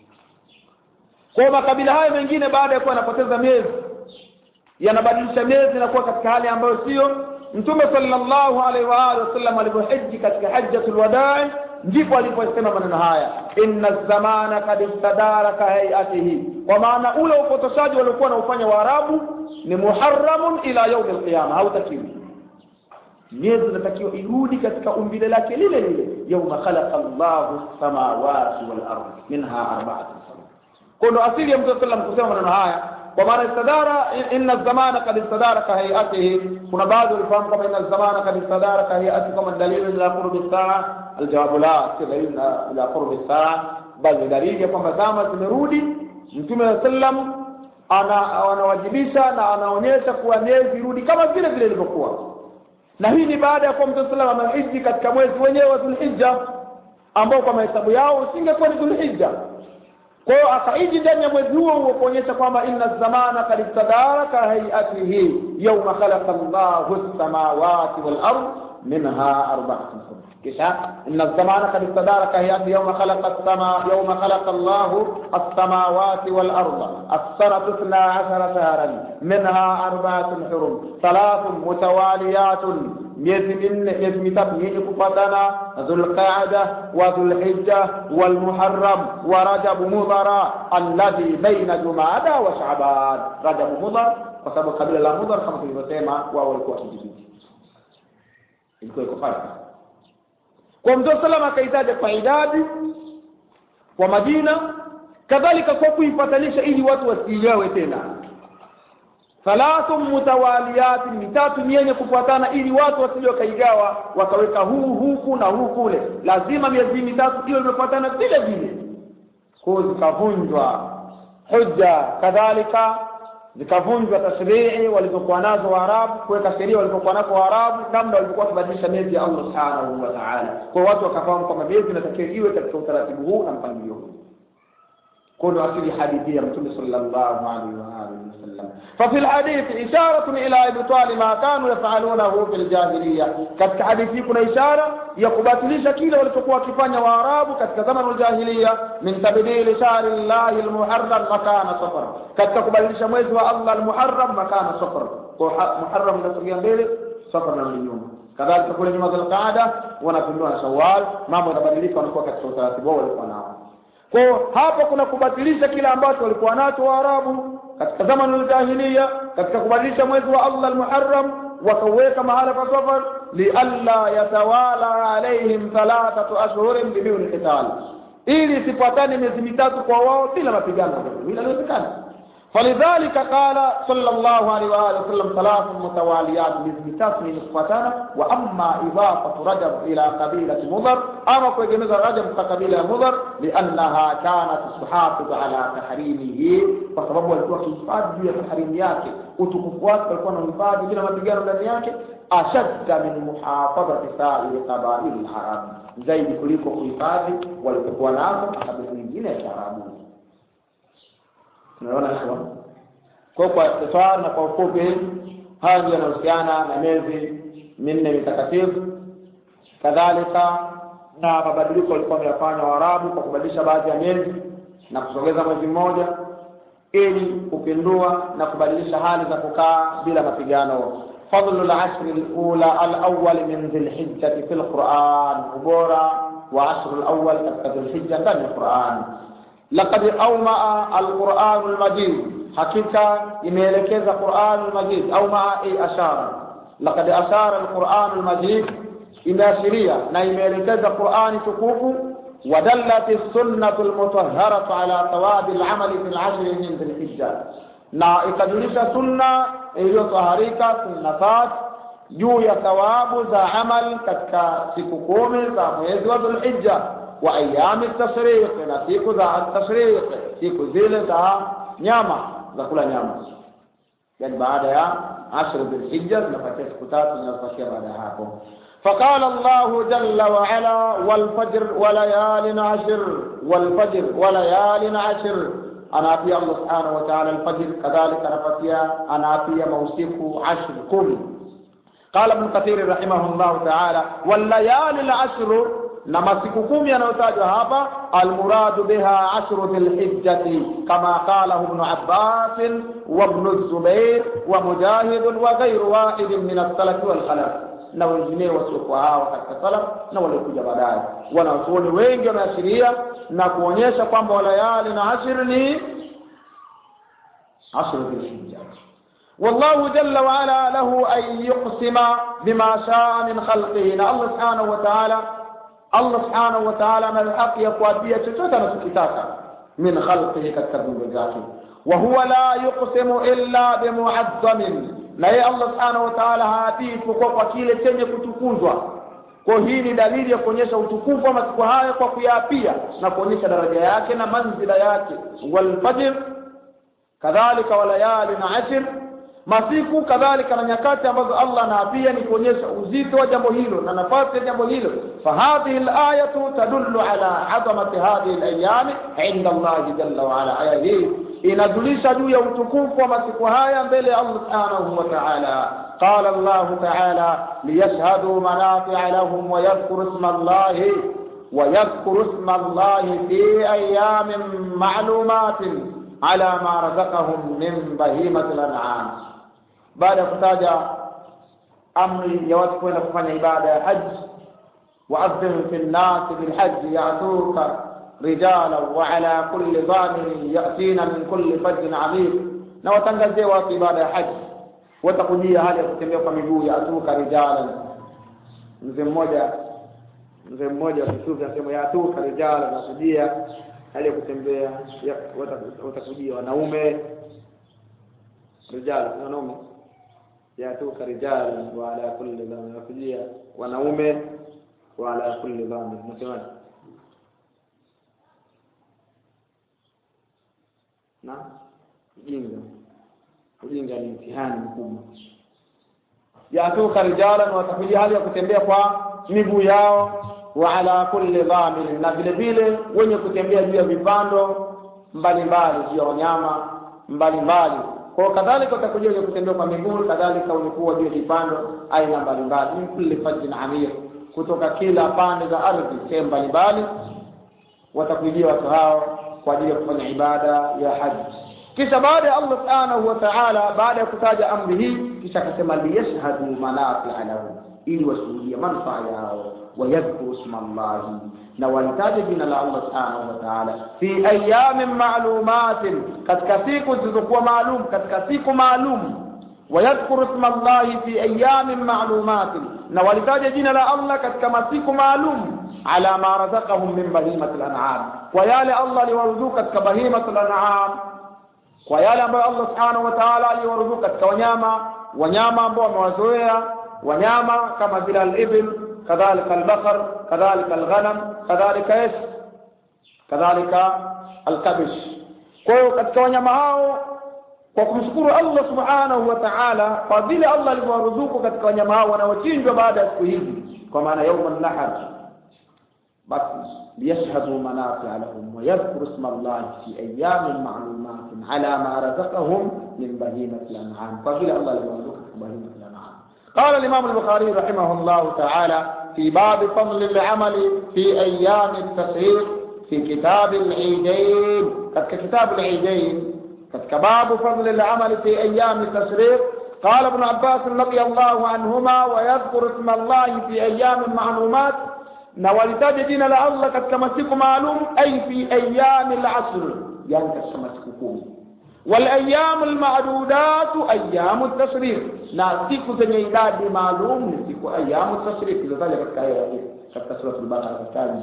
kwa makabila hayo mengine baada ya kuwa yanapoteza miezi yanabadilisha miezi na kuwa katika hali ambayo sio mtume sallallahu alaihi wa alihi wasallam alipohiji katika hajjatul wadaa ndipo aliposema maneno haya inna zamana kad istadara ka hayatihi kwa maana ule upotoshaji waliokuwa wanaufanya waarabu ni muharramun ila yaumi alqiyama hautakiwi miezi inatakiwa irudi katika umbile lake lile lile yauma khalaqa llahu samawati wal ardh minha arba'atun kwa ndo asili ya mtume sallam kusema maneno haya kwa maana istadara inna zamana kad istadara ka hayatihi kuna baadhi walifahamu kama inna zamana kad istadara ka hayatihi kama dalili ila qurbi saa aljawabu la si dalili ila qurbi saa bali ni dalili ya kwamba zama zimerudi mtume wa sallam ana anawajibisha na anaonyesha kuwa miezi irudi kama vile vile ilivyokuwa na hii ni baada ya kuwa mtume sallam amehiji katika mwezi wenyewe wa dhulhijja ambao kwa mahesabu yao usingekuwa ni dhulhijja kwa hiyo akaiji ndani ya mwezi huo huo kuonyesha kwamba inna zamana kad istadara ka hayatihi yawma khalaqa Allahu as-samawati wal ard minha arba'atun hurum kisha inna zamana kad istadara ka hayatihi yawma khalaqa as-sama yawma khalaqa Allahu as-samawati wal ard as-sanatu 12 shahran minha arba'atun hurum thalathun mutawaliyatun miezi minne miezi mitatu yenye kufatana dhulqaada wa dhulhijja walmuharram wa rajab mudhara alladhi baina jumada wa shaaban rajab mudhar kwa sababu kabila la mudhar kama tulivyosema wao walikuwa kijijini ilikuwa iko pale kwa mtume salama akaitaja kwa idadi kwa majina kadhalika kwa kuipatanisha ili watu wasiigawe tena thalathu mutawaliyati mitatu ni yenye kufuatana ili watu wasije wakaigawa wakaweka huu huku na huu kule lazima miezi mitatu hiyo imefuatana vile vile kwa zikavunjwa hujja kadhalika zikavunjwa tashrii walizokuwa nazo waarabu kuweka sheria walizokuwa nazo waarabu namna walivyokuwa wakibadilisha miezi ya allah subhanahu wa taala kwa watu wakafahamu kwamba miezi inatakiwa iwe katika utaratibu huu na mpangilio huu كل أصل حديثية رسول صلى الله عليه وآله وسلم ففي الحديث إشارة إلى إبطال ما كانوا يفعلونه في الجاهلية كتك حديثي كنا إشارة يقباتلي شكيلة ولتقوى كفانيا وعراب كتك زمن الجاهلية من تبديل شهر الله المحرم مكان صفر كتك قباتلي شمويز الله المحرم مكان صفر محرم نسويا بيلي صفر من اليوم kadhalika kule nyuma Dhulqaada wanapindua na Shawwal mambo yanabadilika wanakuwa katika utaratibu wao walikuwa nao kwa hiyo hapa kuna kubatilisha kile ambacho walikuwa nacho Waarabu katika zamani al-jahiliya katika kubadilisha mwezi wa Allah al-Muharram wakaweka mahala pa safar lialla yatawala alaihim thalathatu ashhurin biduni qital ili isifuatane miezi mitatu kwa wao bila mapigano bila inawezekana فلذلك قال صلى الله عليه وآله وسلم ثلاث متواليات بمثال من إخوتنا وأما إضافة رجب إلى قبيلة مضر أما كويجمز رجب كقبيلة مضر لأنها كانت تحافظ على تحريمه فسبب walikuwa kihifadhi juu ya tahrimu yake utukufu wake walikuwa na hifadhi bila mapigano ndani yake ashadda min muhafadhati sairi qabaili larabi zaidi kuliko kuhifadhi waliokuwa nazo makabila mengine ya kiarabu tunaona hivyo kwa kwa ikhtisar na kwa ufupi haya ndio yanahusiana na miezi minne mitakatifu kadhalika na mabadiliko walikuwa wameyafanya waarabu kwa kubadilisha baadhi ya miezi na kusogeza mwezi mmoja ili kupindua na kubadilisha hali za kukaa bila mapigano فضل العشر الأولى الأول من ذي الحجة في القرآن وبورا وعشر الأول ذي الحجة في القرآن لقد أومأ القرآن المجيد حقيقة إميلكيز القرآن المجيد أومأ أي أشار لقد أشار القرآن المجيد إلى شريعة نيميلكيز القرآن تكوف ودلت السنة المطهرة على ثواب العمل في العشر من ذي الحجة na ikajulisha sunna iliyotaharika sunnafat juu ya thawabu za amal katika siku kumi za mwezi wa dhulhijja wa ayami tashriq na siku za tashriq siku zile za nyama za kula nyama yani baada ya ashru dhulhijja zinapatia siku tatu zinapatia baada ya hapo فقال الله جل وعلا والفجر وليال عشر والفجر وليال عشر أنا أبي الله سبحانه وتعالى الفجر كذلك أنا أنا أبي موسيق عشر كل قال ابن كثير رحمه الله تعالى والليالي العشر na masiku kumi yanayotajwa hapa almuradu biha ashru dhilhijjati kama qalahu ibnu abbasin wa ibnu zubair wa mujahidun wa ghairu wahidin min alsalafi walkhalaf na wengineo wasiokuwa hao katika salaf na waliokuja baadaye wanazuoni wengi wameashiria na kuonyesha kwamba walayali na ashir ni ashru dhilhijja والله جل وعلا له أن يقسم بما شاء من خلقه الله سبحانه وتعالى Allah subhanahu wa ta'ala ana haki ya kuapia chochote anachokitaka min khalqihi katika viumbe vyake wa huwa la yuqsimu illa bimu'azzamin na yeye Allah subhanahu wa ta'ala haapii isipokuwa kwa kile chenye kutukuzwa kwa hii ni dalili ya kuonyesha utukufu wa masiku haya kwa kuyaapia na kuonyesha daraja yake na manzila yake walfajr kadhalika walayali na ashir masiku kadhalika na nyakati ambazo Allah anaapia ni kuonyesha uzito wa jambo hilo na nafasi ya jambo hilo fahadhihi alayatu tadullu ala azamati hadhihi alayami inda Allah jalla wa ala aya hii inajulisha juu ya utukufu wa masiku haya mbele ya Allah subhanahu wa ta'ala قال الله تعالى ليشهدوا منافع لهم ويذكروا اسم الله ويذكروا اسم الله في أيام معلومات على ما رزقهم من بهيمة الأنعام baada ya kutaja amri ya watu kwenda kufanya ibada ya haji waadhim fi nnasi bilhaji yatuka rijala wa ala kulli dhamirin yatina min kulli fajin amik na watangazie watu ibada ya haji watakujia hali ya kutembea kwa miguu yatuka rijalan mzee mmoja mzee mmoja wa kisufi anasema yatuka rijala nakujia hali ya kutembea watakujia wanaume rijala wanaume yatuka rijala wa ala kulli dhamir wakujia wanaume wa ala kulli dhamir nasemaje na ujinga ujinga ni mtihani mkubwa yatuka rijalan watakujia hali ya kutembea kwa miguu yao wa ala kulli dhamir na vile vile wenye kutembea juu ya vipando mbalimbali juu ya wanyama mbalimbali kwa kadhalika utakuja wenye kutembea kwa miguu kadhalika wenye kuwa juu ya vipando aina mbalimbali min kulli fajin amir kutoka kila pande za ardhi sehemu mbalimbali watakujia watu hao kwa ajili ya kufanya ibada ya haji kisha baada ya Allah subhanahu wa ta'ala baada ya kutaja amri hii kisha akasema liyashhadu manafi'a lahum ili washuhudie manufaa yao wayadhkuru isma Allahi na walitaje jina la Allah subhanahu wa ta'ala fi ayamin ma'lumatin katika siku zilizokuwa maalum katika siku maalum ويذكر اسم الله في أيام معلومات نولتاج جنا لا الله كتك مسيك معلوم على ما رزقهم من بهيمة الأنعام ويا الله لورزوك كتك بهيمة الأنعام ويا الله الله سبحانه وتعالى لورزوك كتك ونياما ونياما ambao wamewazoea wanyama kama vile al-ibil kadhalika al-baqar kadhalika al-ghanam kadhalika ish kadhalika al-kabish kwa hiyo katika wanyama hao kwa kumshukuru Allah subhanahu wa ta'ala kwa vile Allah alivyowaruzuku katika wanyama hao wanaochinjwa baada ya siku hizi kwa maana yaum nahar basi liyashhadu manafi'a lahum wa yadhkuru isma Allah fi ayyamin ma'lumatin ala ma razaqahum min bahimati al-an'am kwa vile Allah alivyowaruzuku katika bahimati al-an'am قال الإمام البخاري رحمه الله تعالى في باب فضل العمل في أيام التشريق في كتاب العيدين كتاب العيدين katika babu fadli al-amal fi ayyam at-tashriq قال ابن عباس رضي الله عنهما ويذكر اسم الله في ايام معلومات na walitaja jina la Allah katika masiku maalum ay fi ayyam al-asr yani katika masiku kumi wal ayyam al-ma'dudat ayyam at-tashriq na siku zenye idadi maalum ni siku ayyam at-tashriq zilizotajwa katika aya hii katika sura al-baqara katika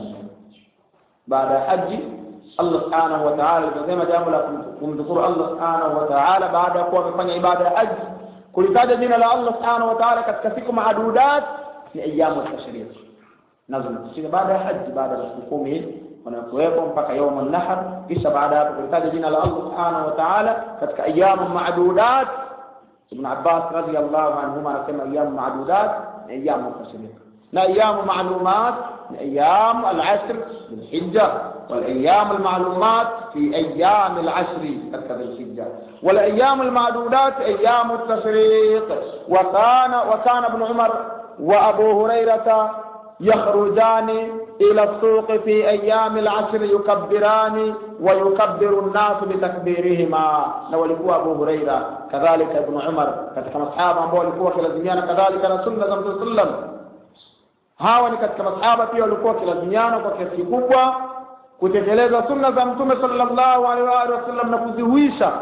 baada ya haji Allah subhanahu wa ta'ala aliposema jambo la kumdhukuru Allah subhanahu wa ta'ala baada ya kuwa wamefanya ibada ya haji kulitaja jina la Allah subhanahu wa ta'ala katika siku maadudat ni ayamu tashriq nazo zinakuja baada ya haji baada ya siku kumi wanakuwepo mpaka يوم النحر kisha baada ya kulitaja jina la Allah subhanahu wa ta'ala katika ayamu maadudat Ibn Abbas radiyallahu anhuma anasema ayamu maadudat ni ayamu tashriq na ayamu maalumat ni ayamu al-ashr bil hijja والأيام المعلومات في أيام العشر كذا الحجة والأيام المعدودات أيام التشريق وكان وكان ابن عمر وأبو هريرة يخرجان إلى السوق في أيام العشر يكبران ويكبر الناس بتكبيرهما نولكوا أبو هريرة كذلك ابن عمر كما أصحاب ambao walikuwa kilazimiana kadhalika na sunna za Mtume sallam hawa ni katika masahaba pia walikuwa kilazimiana kwa kiasi kikubwa kutekeleza sunna za mtume sallallahu alaihi wa sallam na kuzihuisha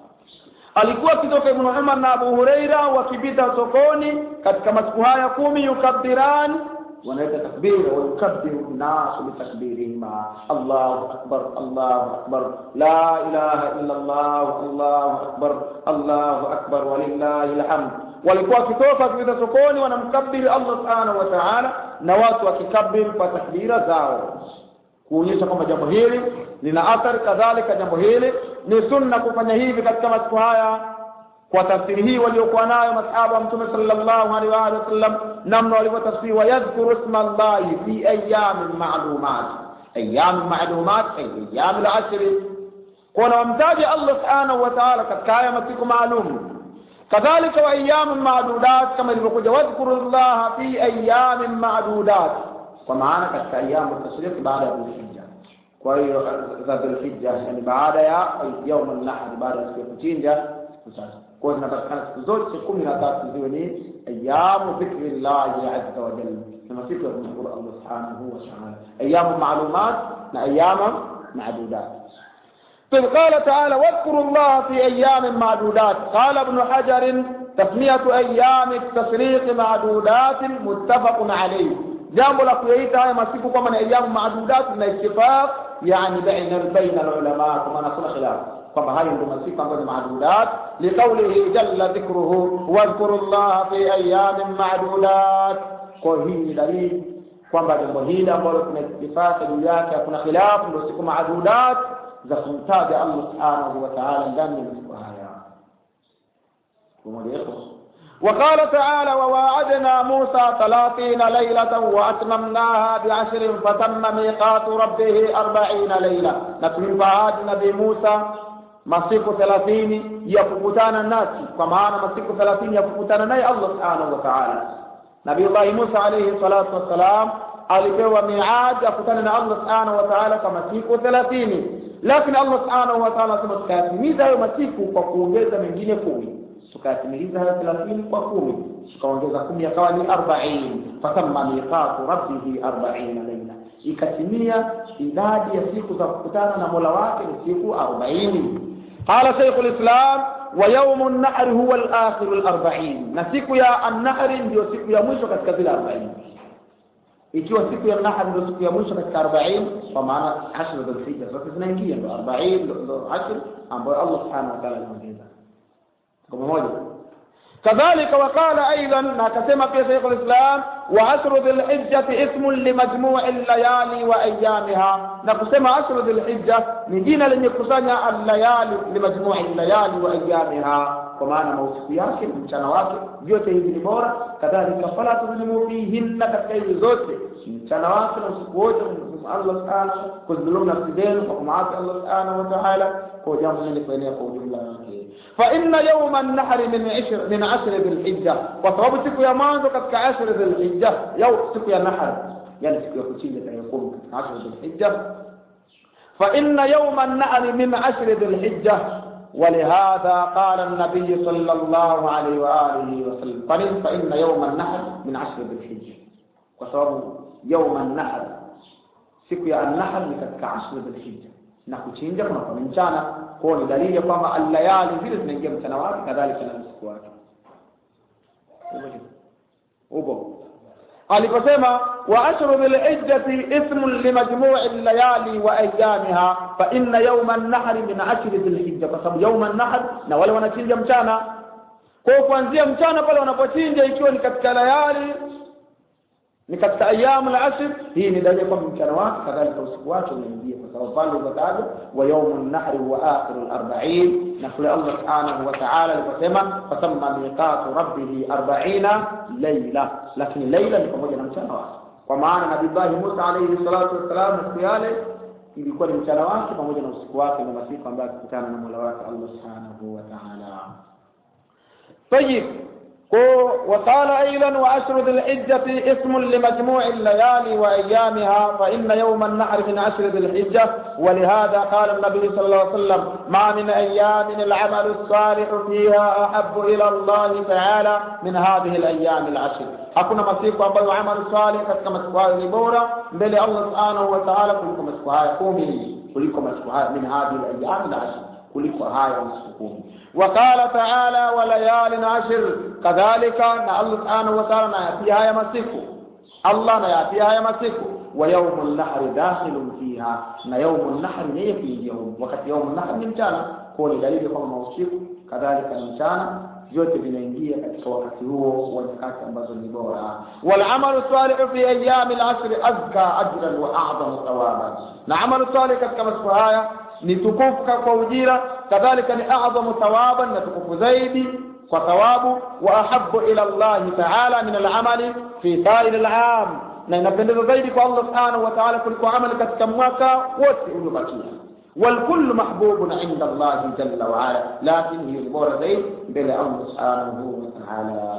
alikuwa akitoka ibn Umar na Abu Huraira wakipita sokoni katika masiku haya kumi yukabbiran wanaweka takbira wa yukabbiru nasu bitakbirihima Allahu akbar Allahu akbar la ilaha illa Allah Allahu akbar Allahu akbar walillahi alhamd walikuwa wakitoka wakipita sokoni wanamkabiri Allah subhanahu wa ta'ala na watu wakikabiri kwa takbira zao kuonyesha kwamba jambo hili lina athari kadhalika jambo hili ni sunna kufanya hivi katika masiku haya kwa tafsiri hii waliokuwa nayo masahaba wa mtume sallallahu alaihi wa alihi wasallam namna walivyotafsiri wayadhkuru isma allahi fi ayamin ma'lumat ayamin ma'lumat ay ayam al-ashr kuna wamtaja Allah subhanahu wa ta'ala katika haya masiku maalum kadhalika wa ayamin ma'dudat kama ilivyokuja wadhkuru allaha fi ayamin ma'dudat kwa maana katika ayamu tashriq baada ya dhulhijja kwa hiyo za dhulhijja yani baada ya yaum an-nahr baada ya siku ya kuchinja siku tatu kwa hiyo zinapatikana siku zote kumi na tatu ziwe ni ayamu dhikrillahi azza wa jalla na masiku ya kumshukuru Allah subhanahu wa ta'ala ayamu ma'lumat na ayamu ma'dudat إذ قال تعالى واذكروا الله في أيام معدودات قال ابن حجر تسمية أيام التشريق معدودات متفق عليه jambo la kuyaita haya masiku kwamba ni ayamu maadudat na ittifaq yani baina baina alulama kwa maana kuna khilaf kwamba hayo ndio masiku ambayo ni maadudat liqaulihi jalla dhikruhu wadhkuru llaha fi ayamin maadudat kwa hii ni dalili kwamba jambo hili ambalo kuna ittifaq juu yake hakuna khilaf ndio siku maadudat za kumtaja Allah subhanahu wa ta'ala ndani ya masiku haya pamoja وقال تعالى وواعدنا موسى ثلاثين ليلة وأتممناها بعشر فتم ميقات ربه أربعين ليلة نكون فعاد نبي موسى masiku thelathini ya kukutana nasi kwa maana masiku thelathini ya kukutana naye Allah subhanahu wa ta'ala Nabiullahi Musa alayhi salatu wassalam alipewa miad akutane na Allah subhanahu wa ta'ala kwa masiku 30 lakini Allah subhanahu wa ta'ala anasema tukayatimiza hayo masiku kwa kuongeza mengine kumi tukayatimiliza hayo 30 kwa kumi tukaongeza kumi yakawa ni 40 fatamma miqatu rabbihi 40 laila ikatimia idadi ya siku za kukutana na Mola wake ni siku 40 qala Sheikhul Islam wa yaumu an-nahr huwa al-akhir al-40 na siku ya an-nahr ndio siku ya mwisho katika zile 40 ikiwa siku ya nahr ndio siku ya mwisho katika 40 kwa maana ashr dhulhijja zote zinaingia ndio 40 ndio ashr ambayo Allah subhanahu wa ta'ala anaongeza kwa pamoja كذلك وقال ايضا ما كما في شيخ الاسلام وعشر ذي الحجة اسم لمجموع الليالي وايامها نقسم عشر ذي الحجة نجينا لن يكسanya الليالي لمجموع الليالي وايامها kwa maana mausiku yake na mchana wake vyote hivi ni bora kadhalika fala tuzlimu fihinna katika hizi zote mchana wake na usiku wote Allah subhanahu kuzulumu nafsi zenu kwa kumaasi Allah subhanahu wa ta'ala kwa jambo hili kuenea kwa ujumla wake fa inna yawma an-nahr min 10 min 10 dhil-hijja kwa sababu siku ya mwanzo katika 10 dhil-hijja yau siku ya nahr yani siku ya kuchinja tarehe 10 katika 10 dhil-hijja fa inna yawma an-nahr min 10 dhil-hijja ولهذا قال النبي صلى الله عليه وآله وسلم فإن فإن يوم النحر من عشر ذي الحجة وسبب يوم النحر siku ya an-nahr ni katika ashri dhulhijja na kuchinja kuna kwa mchana kwa ni dalili ya kwamba al-layali vile zinaingia mchana wake kadhalika na usiku wake upo aliposema wa ashru dhulhijjati ismun limajmu'i al-layali wa ayyamiha fa inna yawma an-nahr min ashri dhulhijja kwa sababu yawma an-nahr na wale wanachinja mchana kwa kuanzia mchana pale wanapochinja ikiwa ni katika layali ni katika ayamu la asr hii ni dalili kwamba mchana wake kadhalika usiku wake unaingia kwa sababu pale umetajwa wa yaumu nahri wa akhiru al-arba'in na kule Allah subhanahu wa ta'ala aliposema fasamma miqatu rabbih 40 layla lakini layla ni pamoja na mchana wake kwa maana nabii Musa alayhi salatu wassalam siku yale ilikuwa ni mchana wake pamoja na usiku wake na masiku ambayo akikutana na Mola wake Allah subhanahu wa ta'ala طيب وقال أيضا وأشر ذي الحجة اسم لمجموع الليالي وأيامها فإن يوم النحر من أشر ذي الحجة ولهذا قال النبي صلى الله عليه وسلم ما من أيام العمل الصالح فيها أحب إلى الله تعالى من هذه الأيام العشر hakuna masiku ambayo amali salih katika masiku hayo ni bora mbele ya Allah subhanahu wa ta'ala kuliko masiku haya kumi kuliko masiku haya min hadhihi al-ayyam al-ashr kuliko haya masiku kumi وقال تعالى وليال عشر كذلك ان الله سبحانه وتعالى نياتي هيا مسيكو الله نياتي هيا مسيكو ويوم النحر داخل فيها na يوم النحر ni في يوم wakati يوم النحر ni mchana kwa ni dalili kwamba usiku kadhalika ni mchana vyote vinaingia katika wakati huo wa nyakati ambazo ni bora wal amalu salih fi ayyam al asr azka ajran wa a'zamu thawaban na amalu salih katika masiku haya ni tukufu kwa ujira kadhalika ni a'zamu thawaban na tukufu zaidi kwa thawabu wa ahabbu ila Allah ta'ala min al-amali fi sa'ir al-'am na inapendeza zaidi kwa Allah subhanahu wa ta'ala kuliko amali katika mwaka wote uliobakia والكل محبوب عند الله جل وعلا لكن هي البورة زيد بلا الله سبحانه وتعالى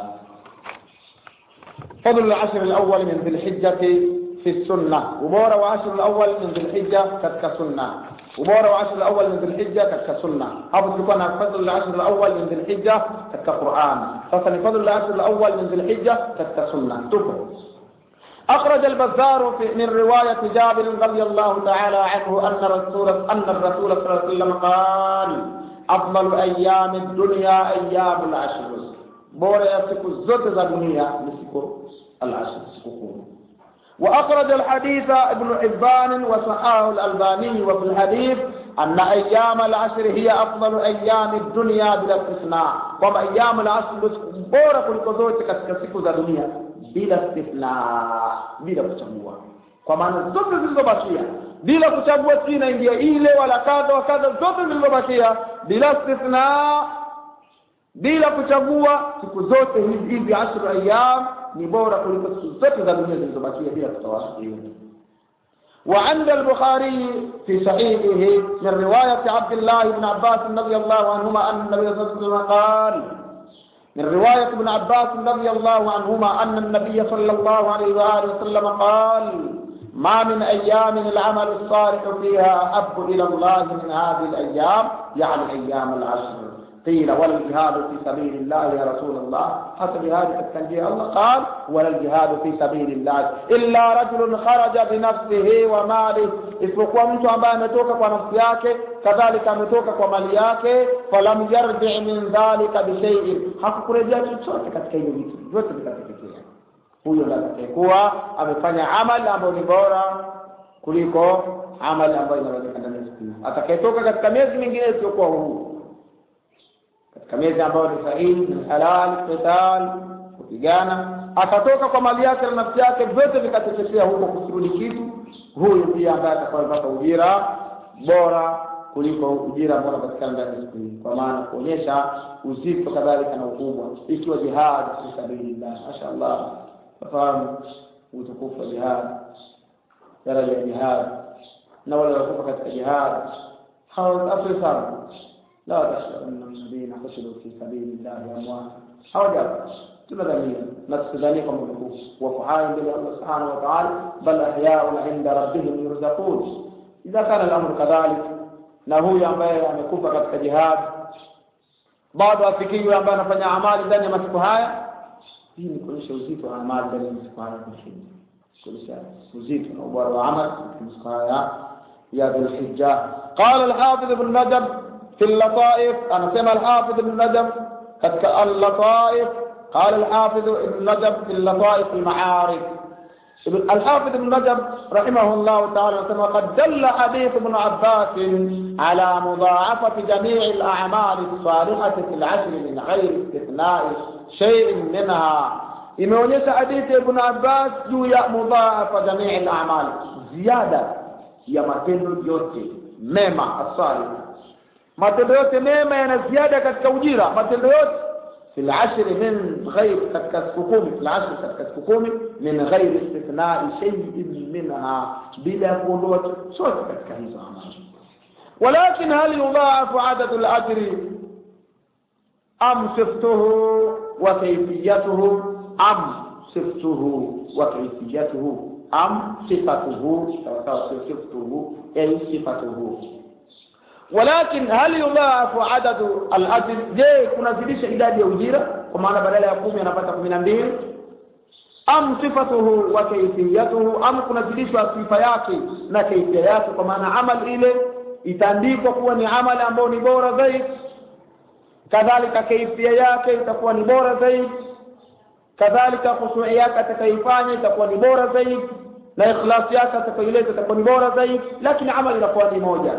فضل العشر الأول من ذي الحجة في السنة وبورة وعشر الأول من ذي الحجة كتك سنة وبورة وعشر الأول من ذي الحجة كتك سنة هذا تكون فضل العشر الأول من ذي الحجة كتك قرآن فصل فضل العشر الأول من ذي الحجة كتك سنة تفر أخرج البزار في من رواية جابر رضي الله تعالى عنه أن رسول أن الرسول صلى الله عليه وسلم قال أفضل أيام الدنيا أيام العشر بورا يسكو الزوت الدنيا مسكو العشر مسكو وأخرج الحديث ابن حبان وصححه الألباني وفي الحديث أن أيام العشر هي أفضل أيام الدنيا بلا استثناء وما أيام العشر بورا كل زوت كسكو الدنيا bila istithna bila kuchagua kwa maana zote zilizobakia bila kuchagua si inaingia ile wala kadha wa kadha zote zilizobakia bila istithna bila kuchagua siku zote hizi hizi ashru ayyam ni bora kuliko siku zote za dunia zilizobakia bila kutoa وعند البخاري في صحيحه من رواية عبد الله بن عباس رضي الله عنهما أن النبي صلى الله عليه وسلم قال من رواية ابن عباس رضي الله عنهما أن النبي صلى الله عليه وآله وسلم قال ما من أيام العمل الصالح فيها أحب إلى الله من هذه الأيام يعني أيام العشر قيل ولا الجهاد في سبيل الله يا رسول الله حتى جهاد التنجيه الله قال ولا الجهاد في سبيل الله إلا رجل خرج بنفسه وماله isipokuwa mtu ambaye ametoka kwa nafsi yake kadhalika ametoka kwa mali yake falam yarji min dhalika bishaiin hakukurejea chochote katika hivyo vitu vyote vikateketea huyo ndo atakayekuwa amefanya amali ambayo ni bora kuliko amali ambayo inawezekana ndani ya siku hiyo atakayetoka katika miezi mingine isiyokuwa huu katika miezi ambayo ni sahihi ni halal qital kupigana akatoka kwa mali yake na nafsi yake vyote vikateketea huko kusirudi kitu huyu pia ambaye atakayepata ujira bora kuliko ujira ambao unapatikana ndani ya siku hii kwa maana kuonyesha uzito kadhalika na ukubwa ikiwa jihad fi sabilillah mashaallah fahamu utukufu wa jihad daraja ya jihad na wale waliokufa katika jihad hawaathiri sana la tahsabanna alladhina qutilu fi sabilillahi amwata hawajapa tunadhania na tusidhania kwamba wamekufa wako hai mbele ya Allah subhanahu wa ta'ala bal ahyaun inda rabbihim yurzaqun idha kana al-amru kadhalik na huyu ambaye amekufa katika jihad bado afikiwe ambaye anafanya amali ndani ya masiku haya hii ni kuonyesha uzito wa amali ndani ya masiku haya kushinda kuonyesha uzito na ubora wa amali katika masiku haya ya dhulhijja qala al-hafiz ibn rajab في اللطائف أنا سمع الحافظ ابن رجب كتك اللطائف قال الحافظ ابن رجب في اللطائف المعارف الحافظ ابن رجب رحمه الله تعالى وقد دل حديث ابن عباس على مضاعفة جميع الأعمال الصالحة في العشر من غير استثناء شيء منها imeonyesha hadithi ya ibn abbas juu ya mudhaafa jamii al-a'mal ziada ya matendo yote mema asali matendo yote mema yana ziada katika ujira matendo yote fil ashri min ghair katika siku kumi fil ashri katika siku kumi min ghair istithnai shay'in minha bila ya kuondoa chochote katika hizo amali ولكن هل يضاعف عدد الأجر أم صفته وكيفيته أم صفته وكيفيته أم صفته صفته أي صفته ولكن هل يضاعف عدد الاجر je kunazidisha idadi ya ujira kwa maana badala ya kumi anapata kumi na mbili am sifatuhu wa kaifiyatuhu am kunazidishwa sifa yake na kaifia yake kwa maana amal ile itaandikwa kuwa ni amali ambayo ni bora zaidi kadhalika kaifia yake itakuwa ni bora zaidi kadhalika khushui yake atakaifanya itakuwa ni bora zaidi na ikhlasi yake atakaileta itakuwa ni bora zaidi lakini amali inakuwa ni moja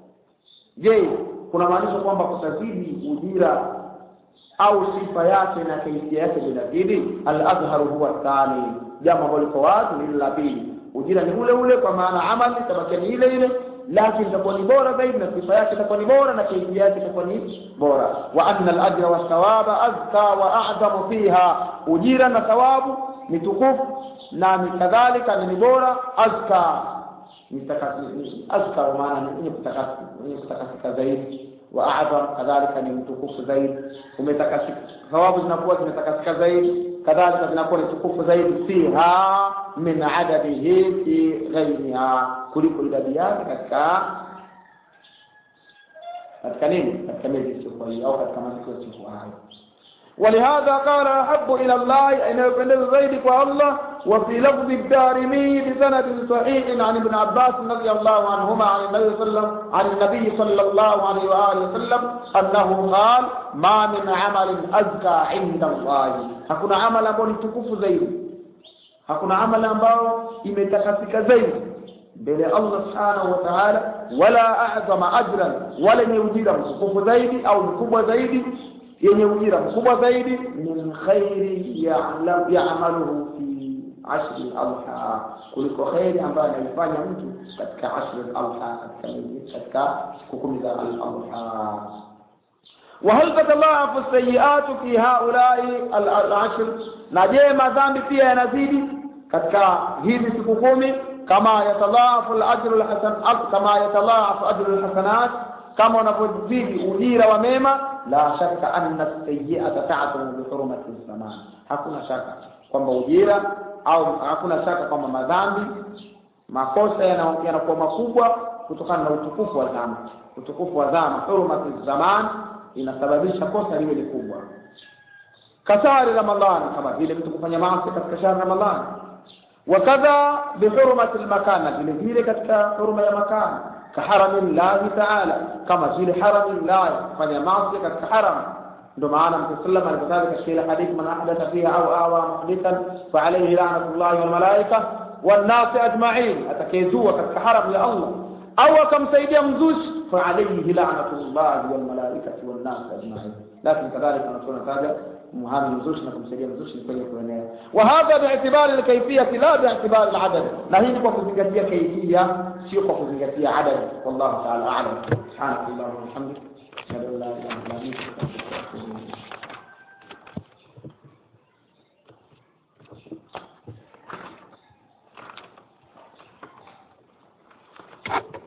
je kuna maanisha kwamba kutazidi ujira au sifa yake na kaifia yake vinazidi al-azharu huwa thani jambo ambalo liko wazi ni la pili ujira ni ule ule kwa maana amali itabakia ni ile ile lakini itakuwa ni bora zaidi na sifa yake itakuwa ni bora na kaifia yake itakuwa ni bora wa anna al-ajra wa thawaba azka wa a'zamu fiha ujira na thawabu ni tukufu na ni kadhalika ni bora azka azka maana ni mwenye kutakasika mwenye kutakasika zaidi wa a'zam kadhalika ni mtukufu zaidi umetakasika thawabu zinakuwa zimetakasika zaidi kadhalika zinakuwa ni tukufu zaidi fiha min adadihi fi ghairiha kuliko idadi yake katika katika nini katika miezi isiyokuwa hiyo au katika masiku yasiyokuwa hayo ولهذا قال أحب إلى الله أن يبلغ ذلك الله وفي لفظ الدارمي بسند صحيح عن ابن عباس رضي الله عنهما عن النبي صلى الله عن النبي صلى الله عليه وآله وسلم أنه قال ما من عمل أزكى عند الله hakuna amal ambao ni tukufu zaidi hakuna amal ambao imetakasika zaidi mbele ya Allah subhanahu wa ta'ala wala a'zama ajran wala ni ujira mtukufu zaidi au mkubwa zaidi yenye ujira mkubwa zaidi min khairi ya'maluhu fi ashri al-adha kuliko khairi ambayo anaifanya mtu katika ashri al-adha katika katika siku kumi za al-adha وهل تتضاعف السيئات في هؤلاء العشر نجي madhambi pia yanazidi katika hizi siku kumi kama yatadhaafu al-ajru al-hasan kama yatadhaafu ajru al-hasanat kama unavyozidi ujira wa mema la shaka anna sayyi'ata ta'tumu bi hurmati zaman hakuna shaka kwamba ujira au hakuna shaka kwamba madhambi makosa yana- yanakuwa makubwa kutokana na utukufu wa zama utukufu wa zama hurmati zaman inasababisha kosa liwe ni kubwa kasari ramadhani kama vile mtu kufanya maasi katika shahri ramadhani wakadha bihurmati lmakan na vile vile katika hurma ya makan kaharami llahi taala kama vile harami llahi kufanya maasi katika haram ndio maana mtume sallam alipotaja katika ile hadithi man ahdatha fiha au awa muhdithan fa alayhi la'natullahi wal malaika wan nas ajma'in atakayezua katika haram ya Allah au akamsaidia mzushi fa alayhi la'natullahi wal malaikati wan nas ajma'in lakini kadhalika tunataja muhami mzushi na kumsaidia mzushi ni kwenye kuenea wa hadha bi'tibari al-kayfiyati la bi'tibari al-adad na hii ni kwa kuzingatia kaifia sio kwa kuzingatia adad wallahu ta'ala a'lam subhanallahi wa bihamdihi ashhadu an la ilaha illa anta astaghfiruka wa atubu ilayk